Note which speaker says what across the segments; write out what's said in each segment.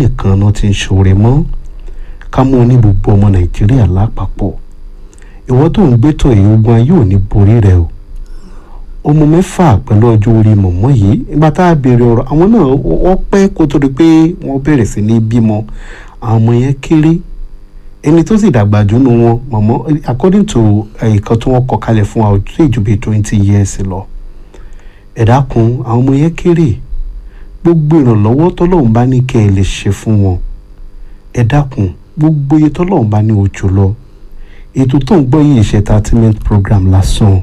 Speaker 1: nìkan náà ti ń ṣoore mọ́ ká mú ní gbogbo ọmọ nàìjíríà lápapọ̀ ìwọ tó ń gbétò èyí ogun ayé ò ní borí rẹ o ọmọ mẹ́fà pẹ̀lú ọjọ́ orí mọ̀mọ́ yìí ìgbà tá a béèrè ọ̀rọ̀ àwọn náà wọ́n pẹ́ kó tó di pé wọ́n bẹ̀rẹ̀ sí ní bímọ àwọn ọmọ yẹn kéré ẹni tó sì dàgbà jù nù wọn mọ̀mọ́ according to ẹ̀ẹ̀kan tí wọ́n kọ kalẹ̀ fún wa ó tó ìjùbí twenty years lọ ẹ dákun àwọn ọmọ yẹn kéré gbogbo ìrànlọ́wọ́ tọ́lọ́run bá ní kẹ́ ẹ lè ṣe fún wọn ẹ dákun gbogbo iye tọ́lọ́run bá ní ojú lọ ètò tó ń gbọ́ yìí ṣe entertainment program lásán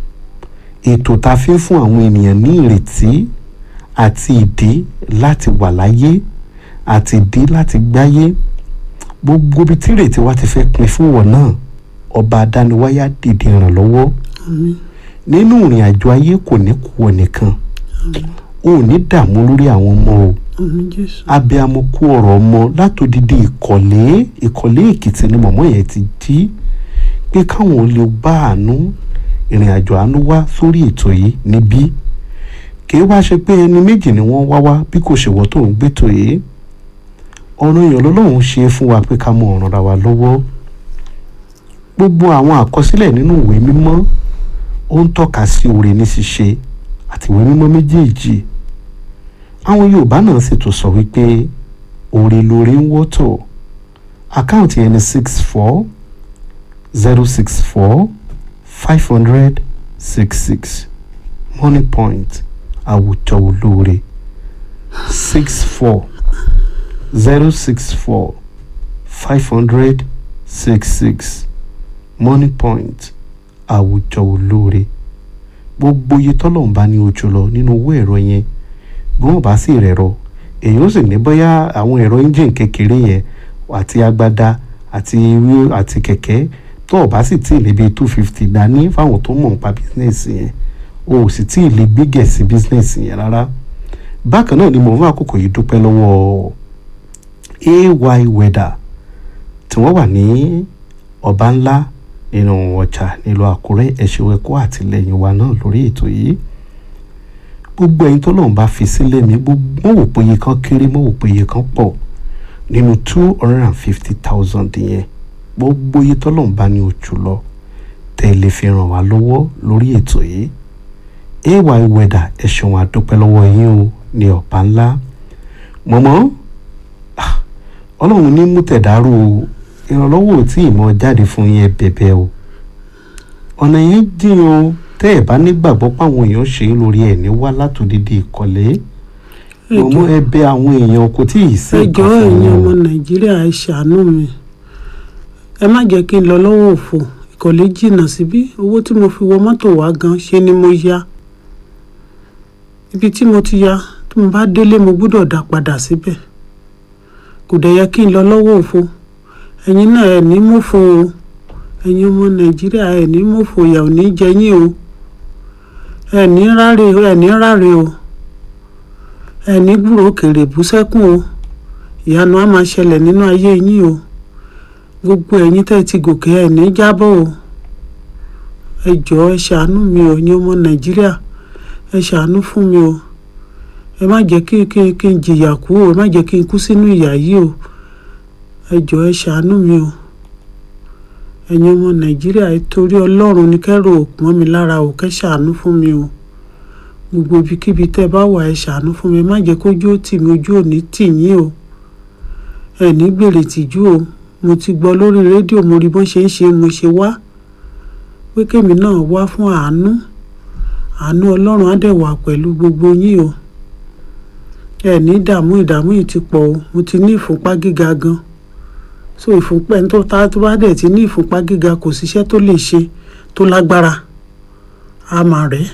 Speaker 1: ètò tá a fi ń fún àwọn ènìyàn ní ìrètí àti ìdí láti wà láyé àti ìdí láti gbáyé gbogbo ibi tí ìrètí wa ti fẹ́ pin fún wọn náà ọba adániwáyá dìde ìrànlọ́wọ́ nínú ìrìn àjò ayé kò ní kú ọ nìkan o ò ní dààmú lórí àwọn ọmọ o abiyamọ kú ọ̀rọ̀ ọmọ látòdìdí ìkọ̀lé ìkọ̀lé èkìtì ni mọ̀mọ́ yẹn ti jí pé káwọn lè bá àánú ìrìn àjò àánú wá sórí ètò yìí níbí kì í wá ṣe pé ẹni méjì ni wọ́n wá wá bí kò ṣèwọ́ tó ń gbétò yìí ọ̀rọ̀ èèyàn lọ́lọ́run ṣe é fún wa pé ká mọ ọ̀ràn ra wa lọ́wọ́ gbogbo àwọn àkọsílẹ̀ nínú ìwé mímọ́ ó ń tọ́ka sí oore ní ṣíṣe àti ìwé mímọ́ méjèèjì àwọn yorùbá náà sì tún sọ wípé oore lóore ń wọ́tọ̀ àkáǹtì ẹni six four zero six four five hundred six six money point àwùjọ olóore six four zero six four five hundred six six money point àwùjọ olóore gbogbo iye tọ́lọ́run bá ní ojú lọ nínú owó ẹ̀rọ yẹn bí wọ́n bá sì rẹ̀rọ èyí ó sì ní bóyá àwọn ẹ̀rọ engine kékeré yẹn àti agbada àti ewé àti kẹ̀kẹ́ tó o bá sì tí ì lè bi two fifty dání fáwọn tó mọ̀ nípa bísínẹ́sì yẹn o ò sì tí ì lè gbégẹ̀ sí bísínẹ́sì yẹn rárá bákan náà ni mo fún àkókò yìí dúpẹ́ lọ́wọ́ ay weather tí wọ́n wà ní ọba ńlá nínú ọjà nílùú àkúrẹ́ ẹ̀ṣẹ̀ ẹ̀kọ́ àtìlẹ́yìn wa náà lórí ètò yìí gbogbo ẹ̀yin tó lọ́n bá fi sílẹ̀ mi gbogbo mọ̀ wò pé iye kan kéré mọ̀ wò pé iye kan pọ̀ nínú two hundred and fifty thousand yẹn gbogbo iye tó lọ́n bá ní ojú lọ tẹ́ ẹ lè fi ràn wá lọ́wọ́ lórí ètò yìí ay weather ẹ ṣeun àdúpẹ́ lọ́wọ́ yín o ní ọ̀pá ńlá mọ̀mọ́ ọlọ́run ní mú tẹ̀dárò ìrànlọ́wọ́ tí ìmọ̀ jáde fún yẹn bẹ̀bẹ̀ o ọ̀nà yẹn jìn o tẹ́ ẹ̀ bá nígbàgbọ́ páwọn èèyàn ṣe é lórí ẹ̀ ní wá látòdìdí ìkọ̀lé mọ̀mọ́ ẹ̀bẹ̀ àwọn èèyàn kò tí ì sí
Speaker 2: ẹ
Speaker 1: nǹkan
Speaker 2: jọ̀ọ́
Speaker 1: fún
Speaker 2: ẹ̀yin
Speaker 1: wọn
Speaker 2: ọmọ nàìjíríà ẹ ṣàánú mi ẹ má jẹ́ kí n lọ lọ́wọ́ òfò ìkọ̀lé jìnnà síbí owó tí mo fi wọ mọ́tò wá gan ṣe ni mo ya ibi tí mo ti ya tí mo bá délé mo gbọ́dọ̀ dá padà síbẹ̀ kò dẹ̀ yẹ kí n lọ lọ́wọ́ òfò ẹ̀yin náà ẹ̀ ní mọ́fò o ẹ̀yin ọmọ nàìjíríà ẹ̀ ní mọ́fò ìyà ò ní jẹ yín o ẹ̀ ní ráre ẹ̀ ní ráre o ẹ̀ ní gbúrò òkèrè bú sẹ́kùn o ìyanu á máa ṣẹlẹ̀ nínú ayé yín o gbogbo ẹ̀yin tẹ́ ẹ ti gòkè ẹ̀ ní jábọ̀ o ẹ jọ̀ọ́ ẹ ṣàánú mi o ẹ̀yin ọmọ nàìjíríà ẹ ṣàánú fún mi o ẹ má jẹ́ kí kí kí n jìyà kú o ẹ má jẹ́ kí n kú sínú ìyà yìí o ẹ jọ̀ọ́ ẹ ṣàánú mi o ẹ̀yin ọmọ nàìjíríà ẹ torí ọlọ́run ní kẹ́rù òpọ́n mi lára o kẹ́ ṣàánú fún mi o gbogbo ibikíbi tẹ́ ẹ bá wà ẹ ṣàánú fún mi ẹ má jẹ́ kójú ó tì mí ojú ò ní tì yín o ẹ ní gbèrè tìjú o mo ti gbọ́ lórí rédíò mo rí bọ́n ṣe ń ṣe mo ṣe wá pé kémi náà wá fún àánú àánú ọlọ́run á dẹ̀ wà pẹ̀lú gbogbo yín o ẹ ní ìdààmú ìdààmú yìí ti pọ̀ o mo ti ní ìfúnpá gíga gan so ìfúnpá ẹni tó ta tó bá dẹ̀ ti ní ìfúnpá gíga kò síṣẹ́ tó lè ṣe tó lágbára á máa rẹ̀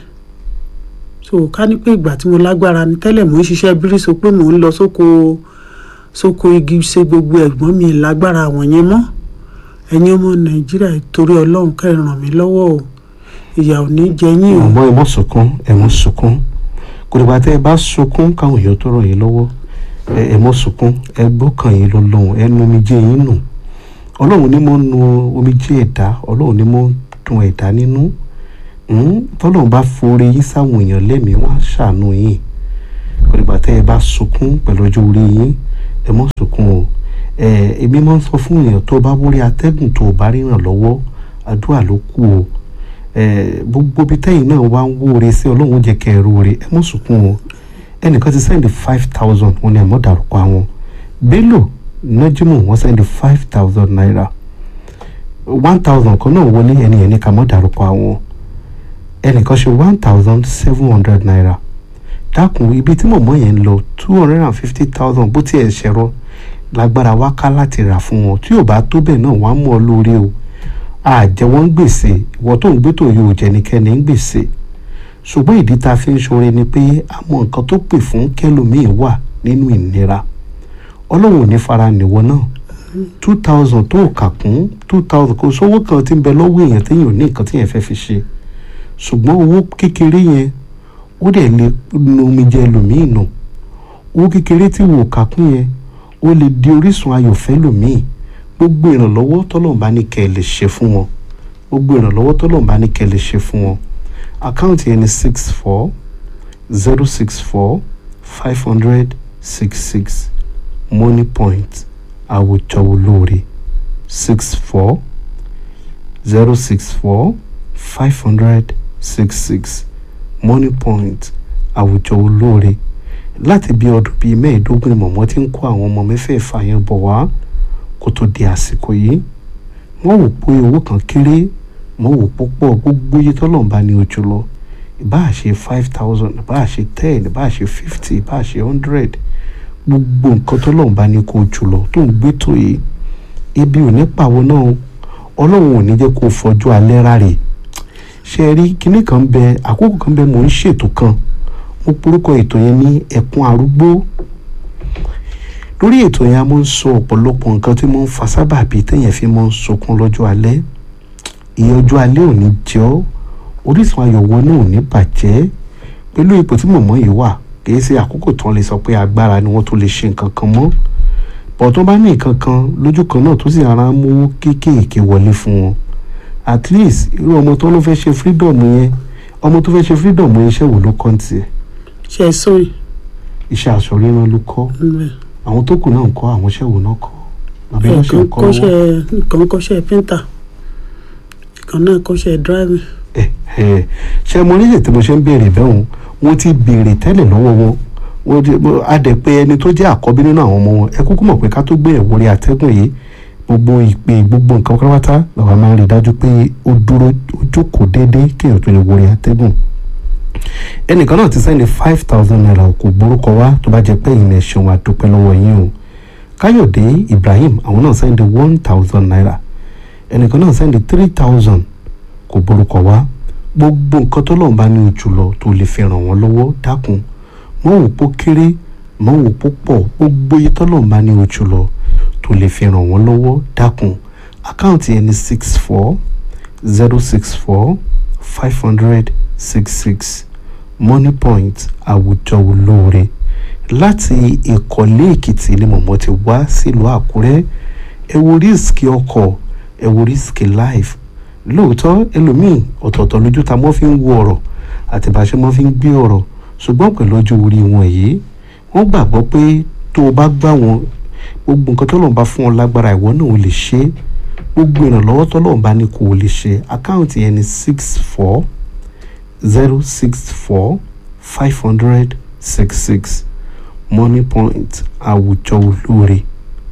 Speaker 2: so ká ní pé ìgbà tí mo lágbára ni tẹ́lẹ̀ mò ń ṣiṣẹ́ bírí so pé mò ń lọ sóko sóko igi ṣe gbogbo ẹ̀gbọ́n mi lágbára àwọn yẹn mọ́ ẹ̀yin ọmọ nàìjíríà torí ọlọ́run kẹ́ ẹ ràn mí lọ́wọ́ o ìyà ò ní jẹ yín o.
Speaker 1: mọ̀mọ́ ẹ mọ̀ sunkún ẹ mọ̀ sunkún kò dìgbà tẹ́ ẹ bá sunkún káwọn èèyàn tó ràn yín lọ́wọ́ ẹ ẹ mọ̀ sunkún ẹ gbọ́kàn yín lọ́lọ́run ẹ nu omijé yín nù ọlọ́run ní mo nu omijé ẹ̀dá ọlọ́run ní mo dùn ẹ̀dá nínú Hmm, tọ́lọ́run bá forí yín sáwọn èèyàn lẹ́mìí wọ́n á ṣàánú yín kò dìgbà tẹ́ ẹ bá sunkún pẹ̀lú ọjọ́ orí yín ẹ mọ́ sunkún o ẹ èmi máa ń sọ fún èèyàn tó bá wọlé atẹ́gùn tó bá ríran lọ́wọ́ àdúrà ló kù o ẹ gbogbo bí tẹ́yìn náà wá ń wóore sí ọlọ́run ó jẹ́ kẹ́ ẹ róore ẹ mọ́ sunkún o ẹnìkan ti sẹ́ndì five thousand wọn ni ẹ mọ́ dárúkọ àwọn bello najimu wọ́n sẹ́ndì five thousand naira one thousand kan náà wọlé ẹni ẹni ká mọ́ dárúkọ àwọn ẹnìkan ṣe one thousand seven hundred naira dákun ibi tí mọ̀mọ́ yẹn ń lọ two hundred and fifty thousand bó tiẹ̀ ṣẹ̀rọ lágbára wá ká láti rà fún wọn tí ò bá tó bẹ́ẹ̀ náà wọ́n á mú ọ lóore o àjẹ wọn ń gbèsè ìwọ tó ń gbé tó yóò jẹ nìkẹ́ni ń gbèsè ṣùgbọ́n ìdí tá a fi ń ṣoore ni pé àmọ́ nǹkan tó pè fún kẹlòmíì wà nínú ìnira ọlọ́run ò ní fara nìwọ náà two thousand tó kà kún two thousand kò sówó kan tí ń bẹ lọ́wọ́ èèyàn téèyàn ò ní nǹkan téèyàn fẹ́ fi ṣe ṣùgbọ́n owó kékeré yẹn ó dẹ̀ lè nu omijé ẹlòmíì nù owó kékeré tí wò kà kún yẹn ó lè di orísun ayọ̀ fẹ́lòmíì gbogbo ìrànlọ́wọ́ tọ́lọ́run bá ní kẹ́ ẹ lè ṣe fún wọn gbogbo ìrànlọ́wọ́ tọ́lọ́run bá ní kẹ́ ẹ lè ṣe fún wọn àkáǹtì yẹn ni six four zero six four five hundred six six money point àwùjọ olóore six four zero six four five hundred six six money point àwùjọ olóore láti bí ọdún bíi mẹ́ẹ̀ẹ́dógún ni mọ̀mọ́ ti ń kó àwọn ọmọ mẹ́fẹ̀ẹ̀fà yẹn bọ̀ wá kó tó di àsìkò yìí wọ́n wò pé owó kan kéré wọ́n wò púpọ̀ gbogbo iye tọ́lọ́run bá ní ojú lọ ìbáà ṣe five thousand ìbáà ṣe ten ìbáà ṣe fifty ìbáà ṣe hundred gbogbo nǹkan tọ́lọ́run bá ní kó ojú lọ tó ń gbé tó yìí ebi ò ní pàwọ́ náà ọlọ́run ò ní jẹ́ kó fọjú alẹ́ rárẹ̀ ṣe rí kinní kan bẹ àkókò kan bẹ mò ń ṣètò kan mo porúkọ ètò yẹn ní ẹkún arúgbó lórí ètò yẹn a máa ń sọ ọ̀pọ̀lọpọ̀ nǹkan tí mo ń fa sábàbí téèyàn fi máa ń sunkún lọ́jọ́ alẹ́ ìyẹn ọjọ́ alẹ́ ò ní jẹ́ ọ́ orísun ayọ̀wọ́ náà ò ní bàjẹ́ pẹ̀lú ipò tí mọ̀mọ́ yìí wà kìí ṣe àkókò tán lè sọ pé agbára ni wọ́n tó lè ṣe nǹkan kan mọ́ bọ̀ tó bá ní nǹkan kan lójú kan náà tó sì ara mú kéékèèké wọlé fún wọn at least irú ọmọ tó ló fẹ́ ṣe freedom yẹn ọmọ tó fẹ́ ṣe freedom yẹn iṣẹ́ wo ló kọ́ ń tiẹ̀
Speaker 2: ṣe sóyè
Speaker 1: iṣẹ́ aṣọ ríran ló kọ́ àwọn tó kù náà ń kọ́ àwọn iṣẹ́ wo náà kọ́ àbí wọ́n ṣe ń kọ́ lọ́wọ́
Speaker 2: kọ́ṣẹ́ nǹkan kọ́ṣẹ́ píńtà ìkan náà kọ́ṣẹ́ dráìvì
Speaker 1: ẹ ẹ ṣe mo nílẹ̀ tí mo ṣe ń béèrè bẹ́ẹ̀ wọ́n ti béèrè tẹ́lẹ̀ lọ́wọ́ wọn wọ́n ti a dẹ̀ pé ẹni tó jẹ́ àkọ́bí nínú àwọn ọmọ wọn ẹ kúkú mọ̀ pé ká tó gbé ẹ̀wọ́ rí atẹ́gùn yìí gbogbo ìpè gbogbo nǹkan pátápátá làwọn máa ń rí dájú pé ó dúró ó jókòó déédéé kéèyàn tó lè wọlé atẹ́gùn ẹnìkan náà ti sẹ́ni five thousand naira kò gbórúkọ wá tó bá jẹ́ pé ìyìn ẹ̀ṣẹ̀ wọn àdúpẹ́ lọ́wọ́ yín o káyọ̀dé ibrahim àwọn náà sẹ́ni one thousand naira ẹnìkan náà sẹ́ni three thousand kò gbórúkọ wá gbogbo nǹkan tó lọ́n bá ní ojú lọ tó lè fi ràn wọ́n lọ́wọ́ dákun mọ́ wò pó kéré mọ́ wò pó pọ̀ gbogbo iye tó lọ́n bá ní ojú lọ tó lè fi ràn wọ́n lọ́wọ́ dákun àkáǹtì yẹn ní six four zero six four five hundred six six money point àwùjọ olóore láti ìkọ̀lé èkìtì ni mọ̀mọ́ ti wá sílùú àkúrẹ́ ẹ wo rísíkì ọkọ̀ ẹ wo rísíkì life lóòótọ́ ẹlòmíì ọ̀tọ̀ọ̀tọ̀ lójú ta mọ́ fi ń wo ọ̀rọ̀ àti bá a ṣe mọ́ fi ń gbé ọ̀rọ̀ ṣùgbọ́n pẹ̀lú ọjọ́ orí wọn yìí wọ́n gbàgbọ́ pé tó o bá gbà wọn gbogbo nǹkan tó lọ́n bá fún ọ lágbára ìwọ náà ò lè ṣe é gbogbo ìrànlọ́wọ́ tó lọ́n bá ní kò lè ṣe àkáǹtì yẹn ní six four zero six four five hundred six six money point àwùjọ olóore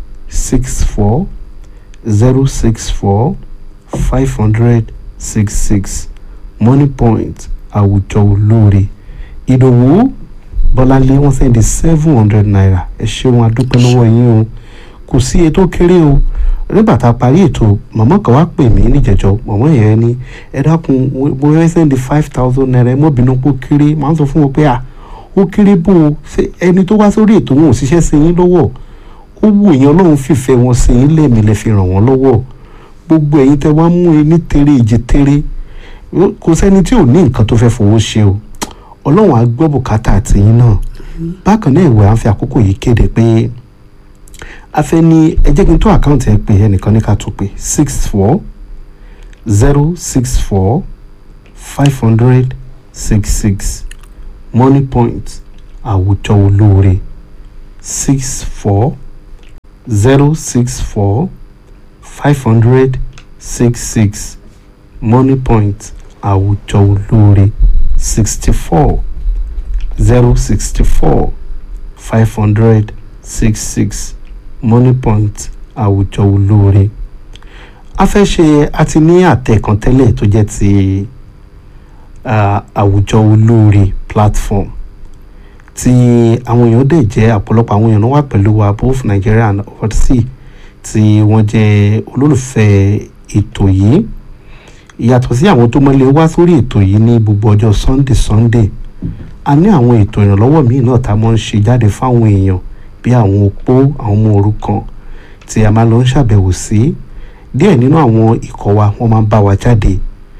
Speaker 1: six four zero six four five hundred six six money point àwùjọ olóore ìdòwú bọ́láńlé wọ́n sẹ́ndí seven hundred naira ẹ ṣeun adúpẹ́ lọ́wọ́ yín o kò sí ètò kéré o nígbà tá a parí ètò mọ̀mọ́ kan wá pè mí níjẹ̀jọ́ mọ̀mọ́ yẹn ní ẹ dákun mo fẹ́ sẹ́ndí five thousand naira ẹ mọ́ bínú pé ó kéré màá sọ fún wọn pé à ó kéré bó o ṣe ẹni tó wá sórí ètò wọn ò ṣiṣẹ́ sí yín lọ́wọ́ ó wù yín ọlọ́run fìfẹ́ wọn sí yín lẹ́mìí lẹ́ fi ràn wọ́n lọ́wọ́ gbogbo ẹ̀yin tẹ́ wá mú ẹni tèrè ìjì tèrè kò sẹ́ni tí ò ní nǹkan tó fẹ́ fowó ṣe o ọlọ́run á gbọ́ bùkátà àtìyín náà bákan náà ìwé à ń fi àkókò yìí kéde pé a fẹ́ ní ẹ jẹ́ kí n tó àkáǹtì ẹ pé ẹnìkan ní ká tó pé six four zero six four five hundred six six money point àwùjọ olóore six four zero six four five hundred six six money point àwùjọ olóore sixty four zero sixty four five hundred six six money point àwùjọ olóore a fẹ́ ṣe a ti ní àtẹ kan tẹ́lẹ̀ tó jẹ́ ti ah, àwùjọ olóore platform tí àwọn èèyàn dẹ̀ jẹ́ ọ̀pọ̀lọpọ̀ àwọn èèyàn náà wà pẹ̀lú wa both Nigeria and overseas tí wọ́n jẹ́ olólùfẹ́ ètò yìí ìyàtọ̀ sí àwọn tó mọ́lé wá sórí ètò yìí ní gbogbo ọjọ́ Sunday Sunday a ní àwọn ètò ìrànlọ́wọ́ míì náà tá a máa ń ṣe jáde fáwọn èèyàn bí àwọn opó àwọn ọmọ òrukàn tí a máa lọ ń ṣàbẹ̀wò sí díẹ̀ nínú àwọn ikọ̀ wa wọ́n máa ń bá wa jáde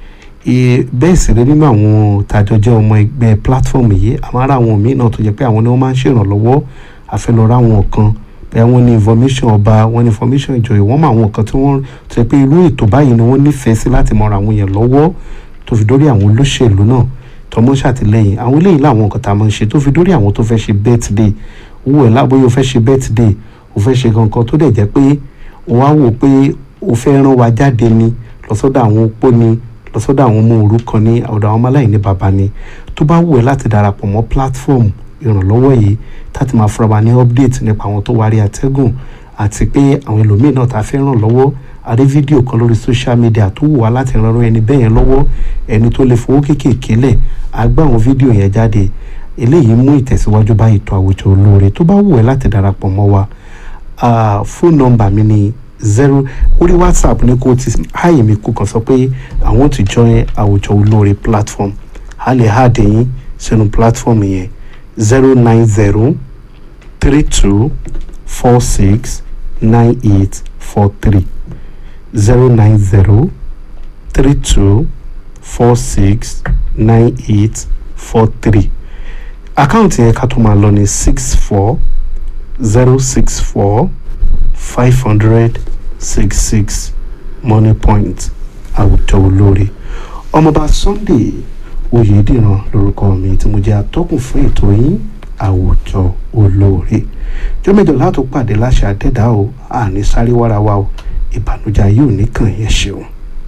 Speaker 1: Ì- bẹ́ẹ̀ sì rí nínú àwọn tàjọ jẹ́ ọmọ ẹgbẹ́ platform yìí a máa ra àwọn míì náà tó jẹ́ pé àwọn ni wọ́n máa ń ṣèrànlọ́wọ́ àfẹlọ́ra àwọn kan bẹ́ẹ̀ wọ́n ní information ọba wọ́n ní information ìjòyè wọ́n mọ àwọn kan tí wọ́n tó jẹ́ pé irú ètò báyìí ni wọ́n nífẹ̀ẹ́ sí láti mọ ra àwọn èèyàn lọ́wọ́ tó fi dórí àwọn olóṣèlú náà tọmọ ṣàtìlẹ́yìn àwọn eléyìí làwọn nǹkan tá a máa ń ṣe tó fi dórí àwọn tó fẹ́ ṣe birthday owó ẹ̀ lábóyè o fẹ́ ṣe birthday o fẹ́ ṣe kankan tó dẹ̀ jẹ́ pé o wá wò pé o fẹ́ rán wa jáde ni lọ́sọ́dọ̀ àwọn opó ni lọ́sọ́dọ̀ àwọn ọmọ òrukàn ní ọ̀dọ̀ àwọn ọmọ aláìní bàbá ni tó bá wù ẹ́ láti darapọ̀ mọ́ platform ìrànlọ́wọ́ yìí láti máa fúnra wa ní update nípa àwọn tó wárí àtẹ́gùn àti pé àwọn ẹlòmíín náà tá a fẹ́ ràn lọ́wọ́ a rí fídíò kan lórí social media tó wù wá láti ran irú ẹni bẹ́ẹ̀ yẹn lọ́wọ́ ẹni tó lè fowó kéékèèké lẹ̀ á gbé àwọn fídíò yẹn jáde eléyìí mú ìtẹ̀síwájú bá ètò àwùjọ olóore tó bá wù ẹ́ láti darapọ̀ mọ́ wa ah, phone number mi ni zero orí whatsapp ní kó ti háyè mi kó kàn sọ pé i want to join àwùjọ olóore platform a lè há àdéyìn sínú platform yẹn zero nine zero three two four six nine eight four three zero nine zero three two four six nine eight four three àkáǹtì yẹn ká tó máa lọ ní six four zero six four five hundred six six money point àwùjọ olóore ọmọọba Sunday Oyèdìran lórúkọ mi tí mo jẹ́ atọ́kùn fún ètò yín àwùjọ olóore jọ́mẹ́jọ látò pàdé láṣẹ àdẹ́dá o àní sáré wára wa o ìbànújẹ́ ayé ò ní kàn yẹn ṣeun.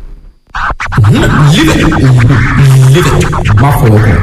Speaker 3: má fọwọ́ kàn.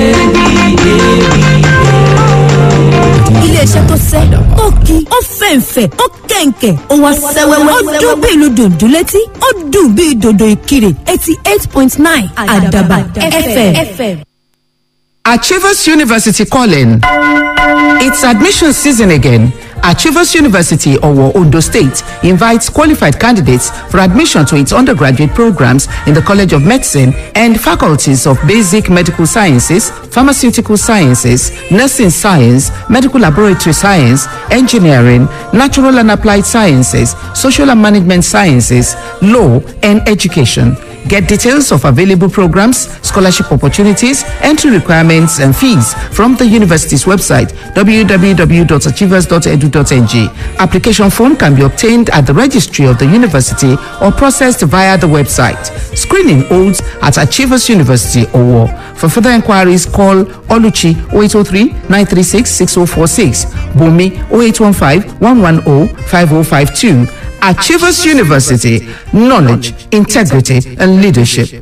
Speaker 4: iléeṣẹ́ tó sẹ́ tó ki ó fẹ̀ǹfẹ̀ ó kẹ̀ǹkẹ̀ ó wá sẹ́wẹ́wẹ́ ó dún bí ìlú dòdò létí ó dùn bí dòdò ìkirè eighty eight point nine àdàbà fm.
Speaker 5: Achievers University calling. It's admission season again. Achievers University, Owo, Ondo State, invites qualified candidates for admission to its undergraduate programs in the College of Medicine and faculties of Basic Medical Sciences, Pharmaceutical Sciences, Nursing Science, Medical Laboratory Science, Engineering, Natural and Applied Sciences, Social and Management Sciences, Law, and Education. Get details of available programs, scholarship opportunities, entry requirements, and fees from the university's website www.achievers.edu.ng. Application form can be obtained at the registry of the university or processed via the website. Screening holds at Achievers University Owo. For further inquiries, call Oluchi 0803 936 6046, Bumi 0815 110 5052. Achievers University, knowledge, integrity, and leadership.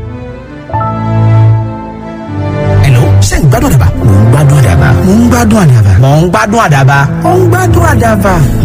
Speaker 3: Hello, ṣé ń gbádùn àdàbà? Mò ń gbádùn àdàbà. Mò ń gbádùn àdàbà. Mò ń gbádùn àdàbà. Mò ń gbádùn àdàbà.